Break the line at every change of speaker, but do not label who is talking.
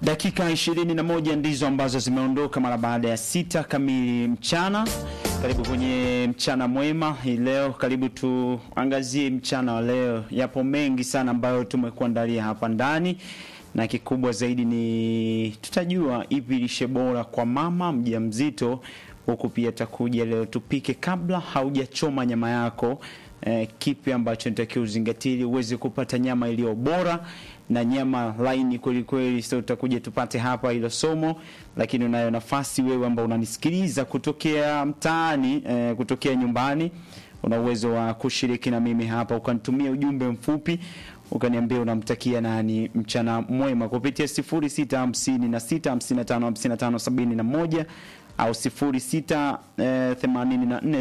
Dakika 21 ndizo ambazo zimeondoka mara baada ya sita kamili mchana. Karibu kwenye mchana mwema hii leo, karibu tuangazie mchana wa leo. Yapo mengi sana ambayo tumekuandalia hapa ndani, na kikubwa zaidi ni tutajua ipi lishe bora kwa mama mjamzito, huku pia takuja leo tupike kabla haujachoma nyama yako. Eh, kipi ambacho nitakiwa uzingatie ili uweze kupata nyama iliyo bora na nyama laini kweli kweli. So tutakuja tupate hapa hilo somo, lakini unayo nafasi wewe ambao unanisikiliza kutokea mtaani, eh, kutokea nyumbani, una uwezo wa kushiriki na mimi hapa, ukanitumia ujumbe mfupi ukaniambia unamtakia nani mchana mwema kupitia 0656555571 au 0684